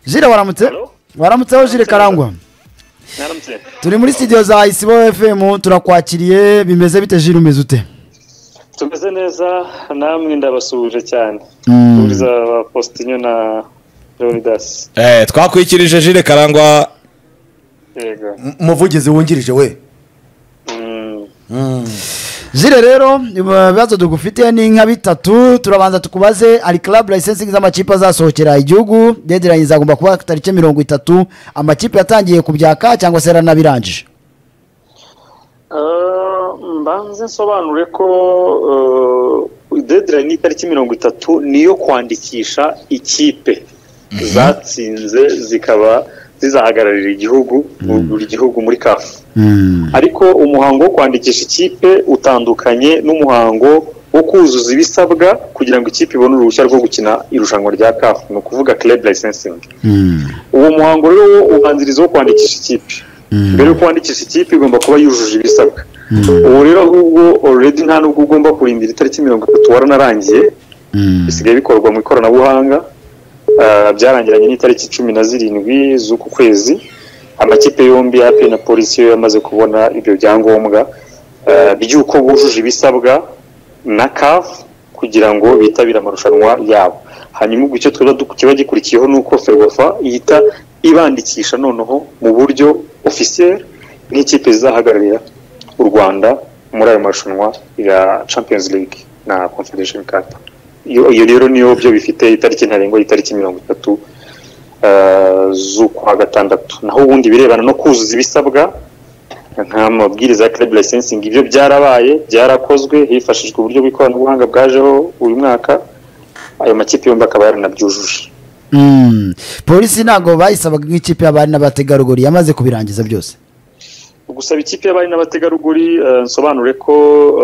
jire waramutse Hello? waramutseho jire karangwa naramutse turi muri studio za isibo fm turakwakiriye bimeze bite jire umeze ute tumeze neza namwe ndabasuhuje cyane Mm. turiza ba postinyo na leonidas Eh, twakwikirije jire karangwa yego umuvugizi wungirije we Mm. jire rero ibibazo tugufitiye ni nka bitatu turabanza tukubaze ari club licensing z'amakipe azasohokera igihugu deadline zagomba kuba tariki mirongo itatu amakipe yatangiye kubyaka cyangwa se yaranabirangije Ah, mbanze nsobanure ko ah, deadline y'itariki mirongo itatu niyo kwandikisha ikipe zatsinze zikaba zizahagararira igihugu buri gihugu muri kafu ariko umuhango wo kwandikisha ikipe utandukanye n'umuhango wo kuzuza ibisabwa kugira ngo ikipe ibone uruhushya rwo gukina irushanwa rya kafu ni ukuvuga club licensing uwo muhango rero wo ubanziriza wo kwandikisha ikipe mbere yo kwandikisha ikipe igomba kuba yujuje ibisabwa ubu rero ahubwo already nta nubwo ugomba kurindira itariki mirongo itatu waranarangiye bisigaye bikorwa mu ikoranabuhanga Ah, byarangiranye n'itariki cumi na zirindwi z'uku kwezi amakipe yombi yapi na polisi yo yamaze kubona ibyo byangombwa ah, by'uko bujuje ibisabwa na caf kugira ngo bitabire amarushanwa yabo hanyuma ubwo icyo tuba du- kiba gikurikiyeho ni uko ferwafa ihita ibandikisha noneho mu buryo ofisiyeri nk'ikipe zizahagararira u rwanda muri ayo marushanwa ya champions league na confederation cup iyo iyo rero niyo byo bifite itariki ntarengwa y'itariki mirongo itatu ah, z'ukwa gatandatu naho ubundi birebana no kuzuza ibisabwa nk'amabwiriza ya club licensing ibyo byarabaye byarakozwe hifashishwa uburyo bw'ikoranabuhanga bwajeho uyu mwaka ayo makipe yombi akaba yaranabyujuje Mm. polisi ntabwo bayisabaga nk'ikipe y'abari n'abategarugori yamaze kubirangiza byose gusaba ikipe y'abari n'abategarugori eh, nsobanure ko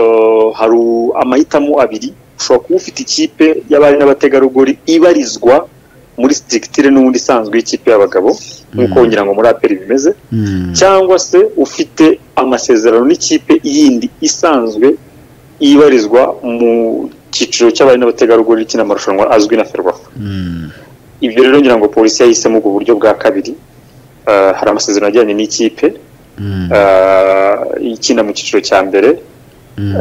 eh, hari amahitamo abiri ushobora kuba ufite ikipe y'abari n'abategarugori ibarizwa muri sitigitire n'ubundi isanzwe y'ikipe y'abagabo nk'uko ngira ngo muri aperi bimeze cyangwa se ufite amasezerano n'ikipe yindi isanzwe ibarizwa mu cyiciro cy'abari n'abategarugori ikina amarushanwa azwi na ferwafa ibyo rero ngira ngo polisi yahisemo ubwo buryo bwa kabiri Eh, hari amasezerano ajyanye n'ikipe eh, ikina mu cyiciro cya mbere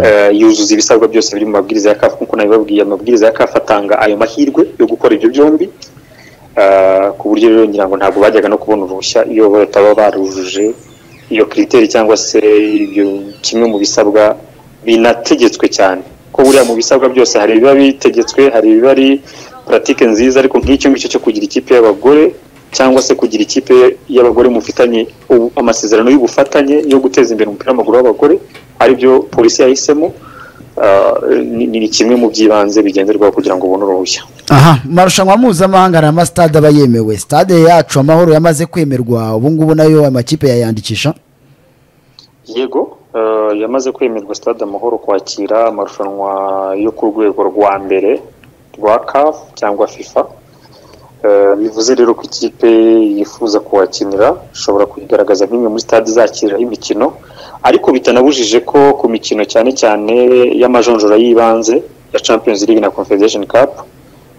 eh, yuzuza ibisabwa byose biri mu mabwiriza ya kafu nk'uko nabibabwiye amabwiriza ya kafu atanga ayo mahirwe yo gukora ibyo byombi Eh, ku buryo rero ngira ngo ntabwo bajyaga no kubona uruhushya iyo bataba barujuje iyo kiriteri cyangwa se ibyo kimwe mu bisabwa binategetswe cyane ko buriya mu bisabwa byose hari ibiba bitegetswe hari ibiba ari puratike nziza ariko nk'icyo ngicyo cyo kugira ikipe y'abagore cyangwa se kugira ikipe y'abagore mufitanye ubu- amasezerano y'ubufatanye yo guteza imbere umupira w'amaguru w'abagore aribyo polisi yahisemo ah, ni- ni kimwe mu by'ibanze bigenderwaho kugira ngo ubone uruhushya aha amarushanwa mpuzamahanga hari amasitade aba yemewe stade yacu amahoro yamaze kwemerwa ubu ngubu nayo amakipe yayandikisha yego eh, yamaze kwemerwa stade amahoro kwakira amarushanwa yo ku rwego rwa mbere rwa caf cyangwa fifa Eh, bivuze rero ko ikipe yifuza kuhakinira ishobora kuyigaragaza nk'imwe muri stade zakiriraho imikino ariko bitanabujije ko ku mikino cyane cyane y'amajonjora y'ibanze ya champions league na confederation cup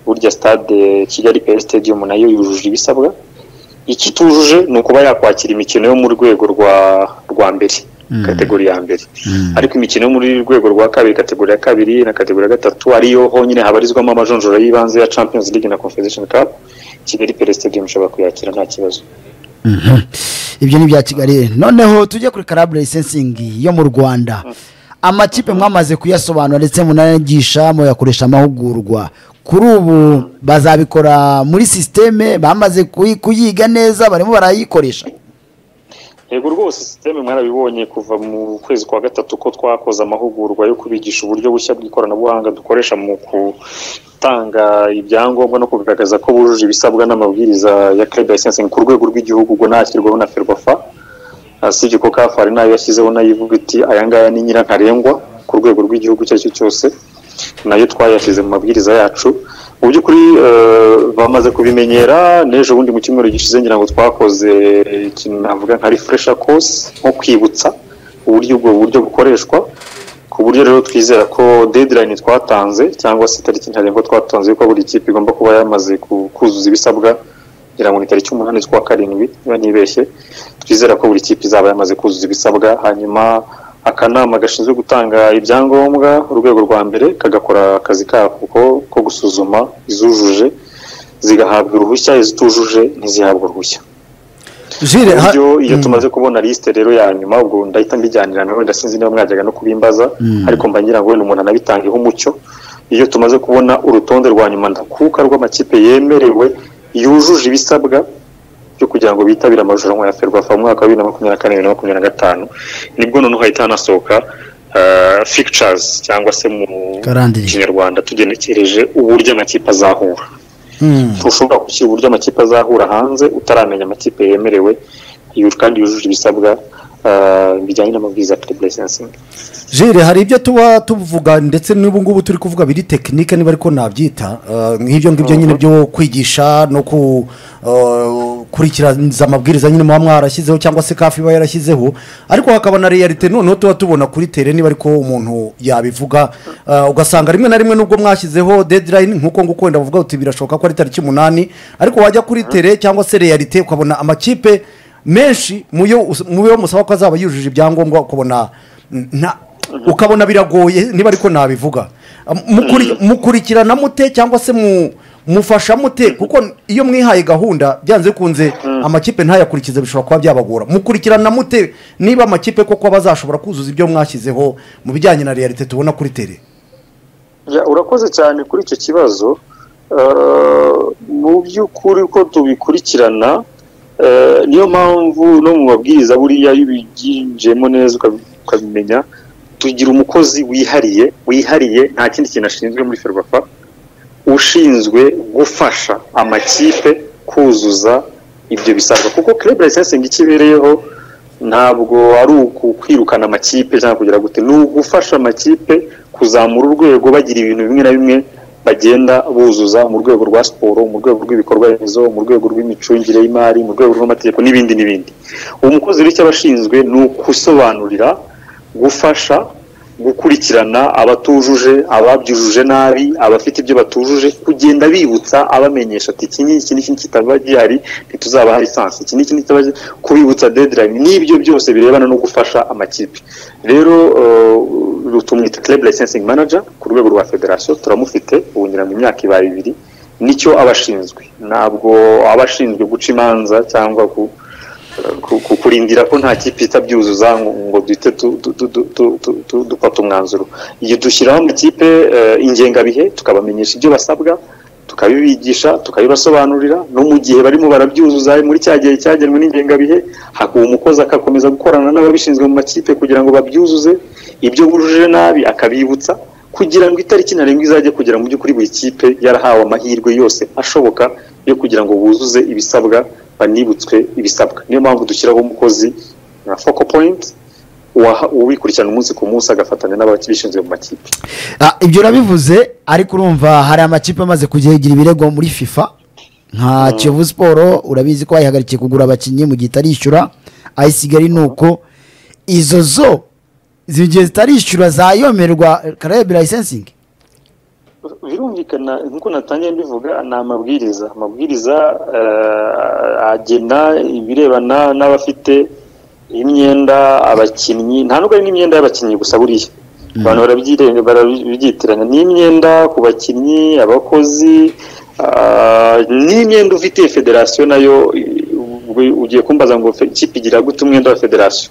burya stade kigali pl stadium nayo yujuje ibisabwa ikitujuje ni ukuba yakwakira imikino yo mu rwego rwa rwa mbere kategori ya mbere ariko imikino yo muri rwego rwa kabiri kategori ya kabiri na kategori ya gatatu ariyo honyine habarizwamo amajonjora y'ibanze ya champions league na confederation cup kigali pele stadium ishobora kuyakira nta kibazo ibyo ni ibya kigali noneho tujye kuri karabure lisensingi yo mu rwanda amakipe mwamaze kuyasobanura ndetse munayigisha muyakoresha amahugurwa kuri ubu bazabikora muri sisiteme bamaze kuyi- kuyiga neza barimo barayikoresha yego rwose sisiteme mwarabibonye kuva mu kwezi kwa gatatu ko twakoze amahugurwa yo kubigisha uburyo bushya bw'ikoranabuhanga dukoresha mu gutanga ibyangombwa no kugaragaza ko bujuje ibisabwa n'amabwiriza ya club licensing ku rwego rw'igihugu ubwo nashyirwaho na ferwafa Ah, si ibyo ko kafu hari nayo yashyizeho nayo ivuga iti aya ngaya ni nyirantarengwa ku rwego rw'igihugu icyo ari cyo cyose nayo twayashyize mu mabwiriza yacu mu by'ukuri eh, bamaze kubimenyera n'ejo bundi mu cyumweru gishize ngira ngo twakoze ikintu navuga nka refresha course nko kwibutsa uburyo ubwo buryo bukoreshwa ku buryo rero twizera ko deadline twatanze cyangwa se itariki ntarengwa twatanze yuko buri kipe igomba kuba yamaze ku- kuzuza ibisabwa ngira ngo ni tariki umunani z'ukwa karindwi niba ntibeshye twizera ko buri kipe izaba yamaze kuzuza ibisabwa hanyuma akanama gashinzwe gutanga ibyangombwa urwego rwa mbere kagakora akazi kako ko gusuzuma izujuje zigahabwa uruhushya izitujuje ntizihabwe uruhushya jire ha- uburyo iyo Mm. tumaze kubona lisite rero ya nyuma ubwo ndahita mbijyanira nawe ndasinzi niba mwajyaga no kubimbaza ariko mba ngira ngo wenda umuntu anabitangeho umucyo iyo tumaze kubona urutonde rwa nyuma ndakuka rw'amakipe yemerewe yujuje ibisabwa byo kugira ngo bitabire amarushanwa ya ferwafa mu mwaka wa bibiri na makumyabiri na kane bibiri na makumyabiri na gatanu nibwo noneho hahita hanasohoka fikicarizi cyangwa se mu Karandiri. kinyarwanda tugenekereje uburyo amakipe azahura Mm. ntushobora gushyira uburyo amakipe azahura hanze utaramenya amakipe yemerewe yu- kandi yujuje ibisabwa ah, bijyanye n'amabwiriza ya pure lisensingi jire hari ibyo tuba tuvuga ndetse n'ubu ngubu turi kuvuga biri tekinike niba ariko nabyita eh, nk'ibyo ngibyo nyine byo kwigisha no gukurikiraniza amabwiriza nyine muba mwarashyizeho cyangwa se kafi iba yarashyizeho ariko hakaba na realite noneho tuba tubona kuri tere niba ariko umuntu yabivuga eh, ugasanga rimwe na rimwe nubwo mwashyizeho dedirayini nk'uko nguko wenda bavuga uti birashoboka ko ari tariki umunani ariko wajya kuri tere cyangwa se realite ukabona amakipe menshi mu yo us- mu yo musaba ko azaba yujuje ibyangombwa ukabona nta- ukabona biragoye niba ariko nabivuga Mukuri- mukurikirana mute cyangwa se mu mufasha mute kuko iyo mwihaye gahunda byanze bikunze amakipe ntayakurikize bishobora kuba byabagora mukurikirana mute niba amakipe koko bazashobora kuzuza ibyo mwashyizeho mu bijyanye na realite tubona kuri tere Ya, urakoze cyane kuri icyo kibazo Ah, mu by'ukuri ko tubikurikirana ah, niyo mpamvu no mu mabwiriza buriya iyo ubiginjiyemo neza ukabi- ukabimenya tugira umukozi wihariye wihariye nta kindi kintu ashinzwe muri ferwafa ushinzwe gufasha amakipe kuzuza ibyo bisabwa kuko club licensing icyo ibereyeho ntabwo ari ukwirukana amakipe cyangwa kugira gute ni ugufasha amakipe kuzamura urwego bagira ibintu bimwe na bimwe bagenda buzuza mu rwego rwa siporo mu rwego rw'ibikorwa remezo mu rwego rw'imicungire y'imari mu rwego rw'amategeko n'ibindi n'ibindi uwo mukozi rero icyo aba ashinzwe ni ukusobanurira gufasha gukurikirana abatujuje ababyujuje nabi abafite ibyo batujuje kugenda bibutsa abamenyesha ati iki n'iki n'iki kitaba gihari ntituzaba hari sansi iki n'iki kitaba gihari", kubibutsa dedirayini n'ibyo byose birebana no gufasha amakipe rero uh, tumwita club licensing manager ku rwego rwa federasiyo turamufite ubu ngira ngo imyaka ibaye ibiri nicyo aba ashinzwe ntabwo aba ashinzwe guca imanza cyangwa ku ku- ku- kurindira ko nta kipe itabyuzuza ngo ngo duhite tu- tu- tu- tu- tu- tu- tu- dufata umwanzuro igihe dushyiraho amakipe eh, ingengabihe tukabamenyesha ibyo basabwa tukabibigisha tukabibasobanurira no mu gihe barimo barabyuzuza muri cya gihe cyagenwe n'ingengabihe hakuba umukozi agakomeza gukorana n'ababishinzwe mu makipe kugira ngo babyuzuze ibyo bujuje nabi akabibutsa kugira ngo itariki ntarengwa izajye kugera mu by'ukuri buri kipe yarahawe amahirwe yose ashoboka yo kugira ngo buzuze ibisabwa banibutswe ibisabwa niyo mpamvu dushyiraho umukozi nka foko poyinti ubikurikirana umunsi ku munsi agafatanya n'ababishinzwe mu makipe Ah, ibyo urabivuze ariko urumva hari amakipe amaze kugira ibirego muri fifa nka kiyovu siporo urabizi ko bayihagarikiye kugura abakinnyi mu gihe itarishyura ayisigari ni uko izo zo zigiye zitarishyura zayomerwa karabe layisensingi birumvikana nk'uko natangiye mbivuga ni amabwiriza amabwiriza eh, agena ibirebana n'abafite imyenda abakinnyi nta nubwo ari n'imyenda y'abakinnyi gusa buriya abantu barabyire- barabyitiranya n'imyenda ku bakinnyi abakozi ah, n'imyenda ufitiye federasiyo nayo ubwo ugiye kumbaza ngo fe- ikipe igira gute umwenda wa federasiyo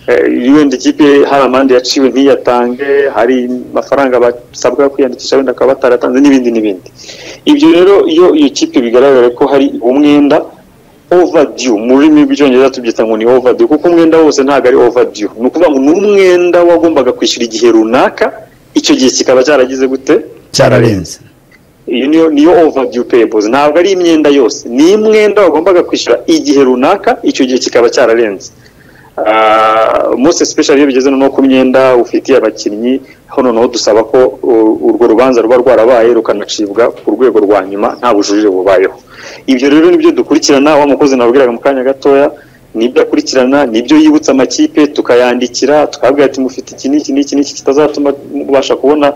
Eh, wenda ikipe hari amande yaciwe ntiyatange hari amafaranga basabwa kwiyandikisha wenda akaba bataratanze n'ibindi n'ibindi ibyo rero iyo iyo kipe bigaragara ko hari umwenda overdue mu rurimi rw'icyongereza tubyita ngo ni overdue kuko umwenda wose ntabwo ari overdue ni ukuvuga ngo ni umwenda wagombaga kwishyura igihe runaka icyo gihe kikaba cyaragize gute cyararenze iyo niyo niyo overdue payables ntabwo ari imyenda yose ni imwenda wagombaga kwishyura igihe runaka icyo gihe kikaba cyararenze Ah, most especially iyo bigeze noneho ku myenda ufitiye abakinnyi aho noneho dusaba ko uh, urwo rubanza ruba rwarabaye rukanacibwa ku rwego rwa nyuma nta bujurire bubayeho ibyo rero nibyo dukurikirana wa mukozi nabwiraga mu kanya gatoya nibyo akurikirana nibyo yibutsa amakipe tukayandikira tukabwira ati mufite iki n'iki n'iki n'iki kitazatuma mubasha kubona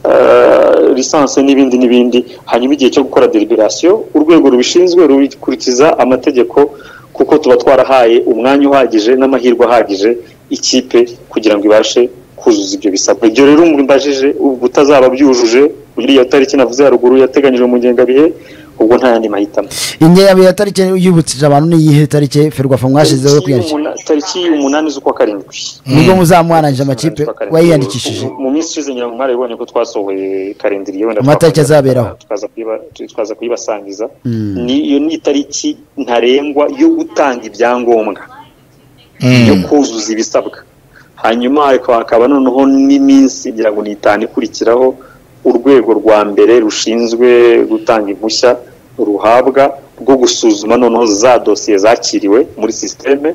eh, lisansi n'ibindi n'ibindi hanyuma igihe cyo gukora deliberasiyo urwego rubishinzwe rukurikiza amategeko kuko tuba twarahaye umwanya uhagije n'amahirwe ahagije ikipe kugira ngo ibashe kuzuza ibyo bisabwa ibyo rero mbajije ubwo utazaba byujuje iriya tariki navuze haruguru yateganyijwe mu ngengabihe ubwo nta yandi mahitamo ingengabihe ya tariki yibukije abantu ni iyihe tariki ferwafa mwashyizeho yo kwiyandikisha Tariki y'umuna- tariki y'umunani z'ukwa karindwi nibwo muzamuharanije amakipe Z'ukwa karindwi. wayiyandikishije Mu- mu minsi ishize nyiramu mwarabibonye ko twasohoye karindiriye wenda Amatariki twakomeza- azaberaho. tukaza kuyiba- tukaza kuyibasangiza Ni- iyo ni itariki ntarengwa yo gutanga ibyangombwa yo kuzuza ibisabwa hanyuma hakaba- hakaba noneho n'iminsi ngira ngo ni itanu ikurikiraho urwego rwa mbere rushinzwe gutanga impushya ruhabwa rwo gusuzuma noneho za dosiye zakiriwe muri sisiteme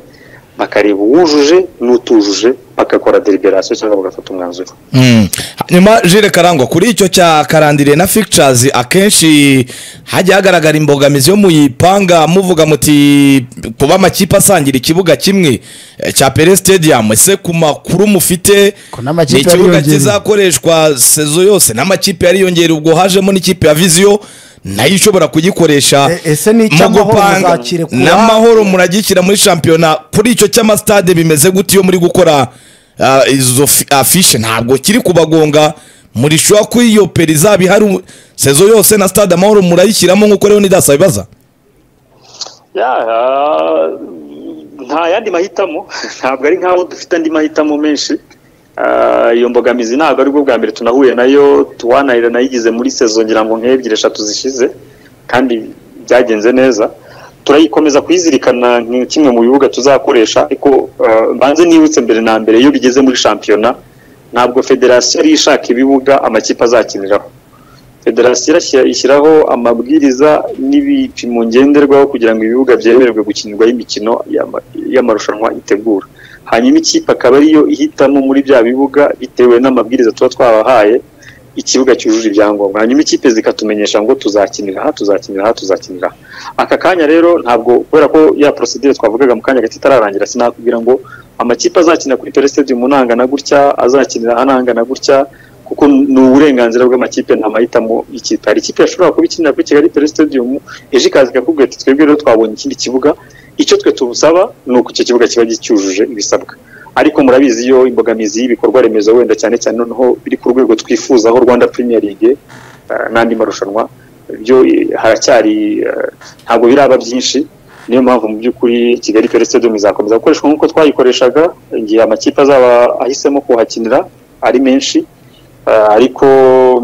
bakareba uwujuje n'utujuje bagakora deliberasiyo cyangwa bagafata umwanzuro Mm. hanyuma jire karangwa kuri icyo cya karandiriye na fictures akenshi hajya hagaragara imbogamizi yo muyipanga muvuga muti kuba amakipe asangira ikibuga kimwe eh, cya pere stadium ese ku makuru mufite Ko n'amakipe ni ikibuga yariyongereye. kizakoreshwa sezo yose n'amakipe yariyongera ubwo hajemo n'ikipe ya viziyo nayo ishobora kugikoresha E- ese n'icyo mu amahoro gupanga muzakirekura? n'amahoro muragishyira muri shampiyona kuri icyo cy'amasitade bimeze gute iyo muri gukora ah, izo fi- afishe ntabwo kiri kubagonga murishobora ko iyo peri izaba ihari sezo yose na stade amahoro murayishyiramo nk'uko rero nidasa bibaza Ya, ah, nta yandi mahitamo ntabwo ari nk'aho dufite andi mahitamo menshi Ah, iyo mbogamizi ntabwo ari bwo bwa mbere tunahuye nayo tuwanahira nayigize muri sezo ngira ngo nk'ebyiri eshatu zishize kandi byagenze neza turayikomeza kuyizirikana nka kimwe mu bibuga tuzakoresha ariko ah, mbanze nibutse mbere na mbere iyo bigeze muri shampiyona ntabwo federasiyo yari ishaka ibibuga amakipe azakiniraho federasiyo irashyira- ishyiraho amabwiriza n'ibipimo ngenderwaho kugira ngo ibibuga byemererwe gukinirwaho imikino y'ama- y'amarushanwa itegura hanyuma ikipe akaba ariyo ihitamo muri bya bibuga bitewe n'amabwiriza tuba twabahaye ikibuga cyujuje ibyangombwa hanyuma ikipe zikatumenyesha ngo tuzakinira aha tuzakinira aha tuzakinira aha aka kanya rero ntabwo kubera ko ya porosidire twavugaga mu kanya gato itararangira sinakubwira ngo amakipe azakina kuri pere stadium nangana gutya azakinira aha nangana gutya kuko ni uburenganzira bw'amakipe nta mahitamo y'ikipe hari ikipe yashobora kuba ikinira kuri kigali pere stadium ejo ikaza ikakubwira iti twebwe rero twabonye ikindi kibuga icyo twe tubusaba ni uko icyo kibuga kiba gicyujuje ibisabwa ariko murabizi iyo imbogamizi y'ibikorwa remezo wenda cyane cyane noneho biri ku rwego twifuzaho rwanda premier league eh, n'andi marushanwa byo eh, haracyari eh, ntabwo biraba byinshi niyo mpamvu mu by'ukuri kigali pere stadium izakomeza gukoreshwa nk'uko twayikoreshaga igihe amakipe azaba ahisemo kuhakinira ari menshi Eh, ariko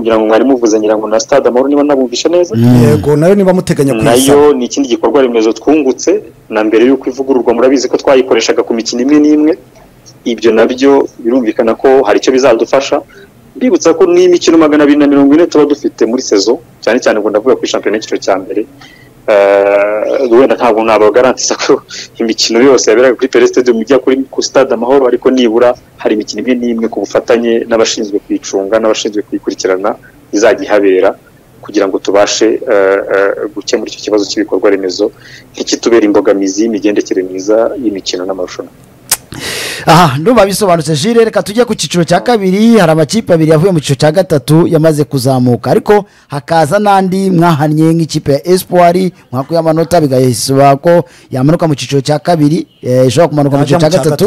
ngira ngo mwari muvuze ngira ngo na stade amahoro niba nabumvishe neza yego nayo niba muteganya kuyisaba nayo ni ikindi gikorwa remezo twungutse na mbere y'uko ivugururwa murabizi ko twayikoreshaga ku mikino imwe n'imwe ibyo nabyo birumvikana ko hari icyo bizadufasha mbibutsa ko n'imikino magana abiri na mirongo ine tuba dufite muri sezo cyane cyane ngo ndavuga kuri shampiyona y'icyiciro cya mbere Eh, wenda ntabwo nabagarantiza ko imikino yose yaberaga kuri pere stadium ijya kuri ku stade amahoro ariko nibura hari imikino imwe n'imwe ku bufatanye n'abashinzwe kuyicunga n'abashinzwe kuyikurikirana izajya ihabera kugira ngo tubashe eh, eh, gukemura icyo kibazo cy'ibikorwa remezo ntikitubere imbogamizi y'imigendekere myiza y'imikino n'amarushanwa aha ndumva bisobanutse jire reka tujye ku cyiciro cya kabiri hari amakipe abiri yavuye mu cyiciro cya gatatu yamaze kuzamuka ariko hakaza n'andi mwahannye nk'ikipe ya espoir mwakuye amanota bigasoba ko yamanuka mu cyiciro cya kabiri eh, ishobora kumanuka mu cyiciro cya gatatu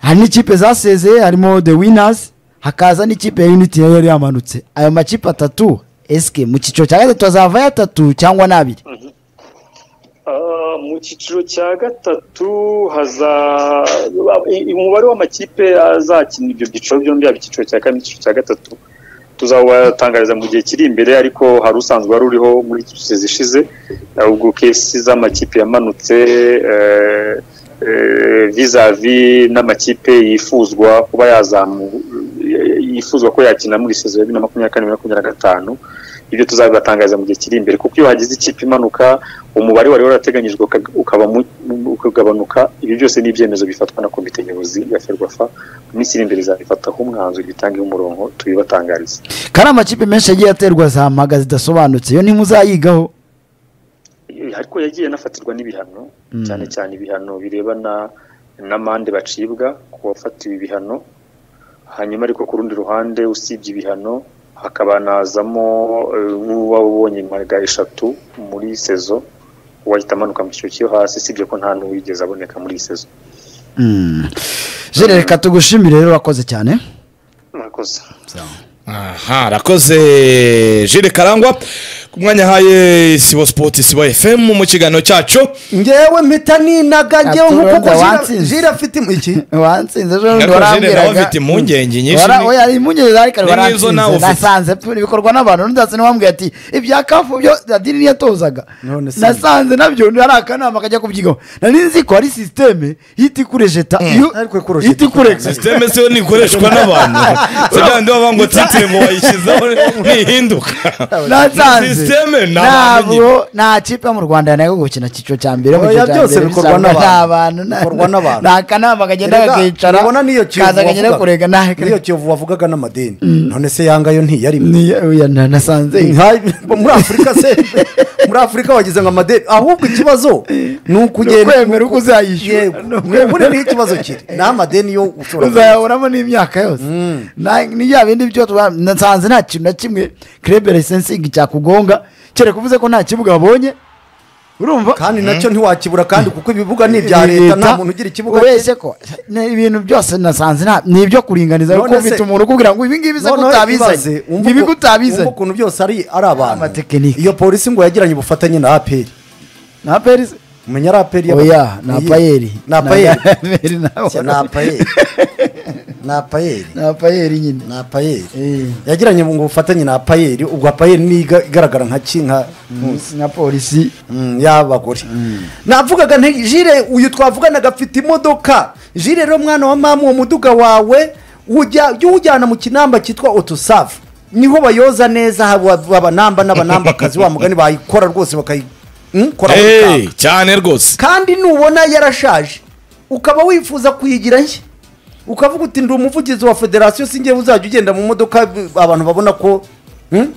hari n'ikipe zasezeye harimo the winners hakaza n'ikipe ya unity nayo yari yamanutse ayo makipe atatu esike mu cyiciro cya gatatu azavayo atatu cyangwa n'abiri Ah, mu cyiciro cya gatatu haza i- umubare w'amakipe azakina ibyo byiciro byombi yaba icyiciro cya kane n'icyiciro cya gatatu tuzawatangariza mu gihe kiri imbere ariko hari usanzwe wari uriho muri sezi zishize Ah, ubwo kesi z'amakipe yamanutse eh, eh, vizavi n'amakipe yifuzwa kuba yazamu yifuzwa ko yakina muri sezi ya bibiri na makumyabiri na kane bibiri na makumyabiri na gatanu ibyo tuzabibatangariza mu gihe kiri imbere kuko iyo hagize ikipe imanuka umubare wari warateganyijwe uka- ukaba mu- ukagabanuka ibi byose ni ibyemezo bifatwa na komite nyobozi ya ferwafa mu minsi iri imbere izabifataho umwanzuro ibitangeho umurongo tubibatangarize kandi amakipe menshi yagiye aterwa za mpaga zidasobanutse iyo ntimuzayigaho ariko yagiye anafatirwa n'ibihano cyane cyane ibihano birebana n'amande bacibwa ku bafatiwe ibihano hanyuma ariko ku rundi ruhande usibye ibihano hakabanazamo eh, nk'uwaba ubonye impaga eshatu muri sezo uwahita amanuka mu cyiciro cyo hasi usibye ko nta n'uwigeze aboneka muri iyi sezo jere reka tugushimire rero urakoze cyane murakoze aha arakoze jire karangwa ku mwanya haye sibo sipoti sibo efemu mu kiganiro cyacu ngewe mpita ninaga ngewe nkuko Aturonda ko Jira- watsinze. jira afite im- iki wansinze ejo bundi Ariko Jere nawe warambwiraga afite impungenge nyinshi Wara- ni- oya, ari impungenge zari kare ni nk'izo waransinze nawe ufite. nasanze pe, bikorwa n'abantu n'undi ndetse n'uwambwiye ati ibya kafu byo dadini yatozaga None se. nasanze nabyo ari akanama kajya kubyigaho nari nzi ko ari sisiteme ihita ikurejeta iyo Ariko ikurejeta ihita ikuregisa sisiteme siyo ntikoreshwa n'abantu sida ndi bavuga ngo titemo wayishyizeho ntihinduka nasanze Sisiteme ni abantu ntabwo nta kipe yo mu rwanda yananiwe gukina icyiciro cya mbere mu Oya, cyiciro cya byose mbere bikorwa bisabwa n'abantu. nta- Bikorwa n'abantu. nta kanama kagenda Erega, kakicara ubona n'iyo kiyovu kaza kagenda wavugaga- kurega nta n'iyo kiyovu wavugaga n'amadini none se yangayo ntiyarimo Niyo- oya, na- nasanze iyi. muri afurika se muri afurika wagize ngo amadeni ahubwo ikibazo ni ukugenda ukwemera uko uzayishyura. Yego. Ni ukwemera. muri niho ikibazo kiri ni amadeni yo ushobora uzayaburamo n'imyaka yose Na- ni bya bindi byo tuba- nasanze nta kintu na kimwe krebe lisensingi cyakugonga kereka uvuze ko nta kibuga babonye urumva kandi nacyo ntiwakibura kandi kuko ibibuga ni ibya leta nta muntu ugira ikibuga cye. ubeshye ko ni ibintu byose nasanze nta ni ibyo kuringaniza None kuko ufite se- umuntu ukubwira ngo ibi ngibi se ko Noneho utabizanye ibaze, wumva ibi ko uko- wumva utabizanye ukuntu byose ari ari abantu Amatekinike. iyo polisi ngo yagiranye ubufatanye na aperi nta perisi umenya ari aperi oya ni apayeri ni apayeri apayeri Cya ni apayeri ni apayeri ni apayeri nyine ni apayeri Eh. yagiranye ngo ubufatanye na apayeri ubwo apayeri ni iga- igaragara nka kinka na polisi Mm, y'abagore navugaga nti jire uyu twavuganaga afite imodoka jire rero mwana wa mama uwo muduga wawe ujya jya uwujyana mu kinamba cyitwa otosavu niho bayoza neza haba abanamba n'abanambakazi wa mugani bayikora rwose bakayikora Hey, cyane rwose kandi nubona yarashaje ukaba wifuza kuyigira nshya ukavuga uti ndi umuvugizi wa federasiyo sinjye uzajya ugenda mu modoka b- abantu babona ko hmm?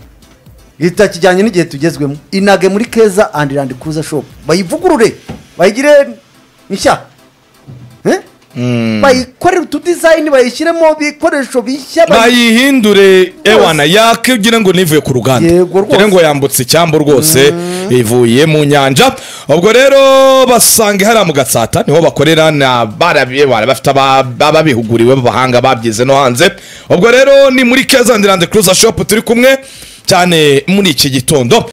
itakijyanye n'igihe tugezwemo inage muri keza andi randi kuza shopu bayivugurure bayigire nshya Eh? bayikorere utudizayini bayishyiremo ibikoresho bishya bayi- bayihindure ewana yakigira ngo nivuye ku ruganda Yego rwose. Ngira ngo yambutse icyambu rwose ivuye mu nyanja ubwo rero basanga hariya mu gatsata niho bakorera na barabiye bafite aba- ababihuguriwe b'abahanga babyize no hanze ubwo rero ni muri keza and cruiser shop turi kumwe cyane muri iki gitondo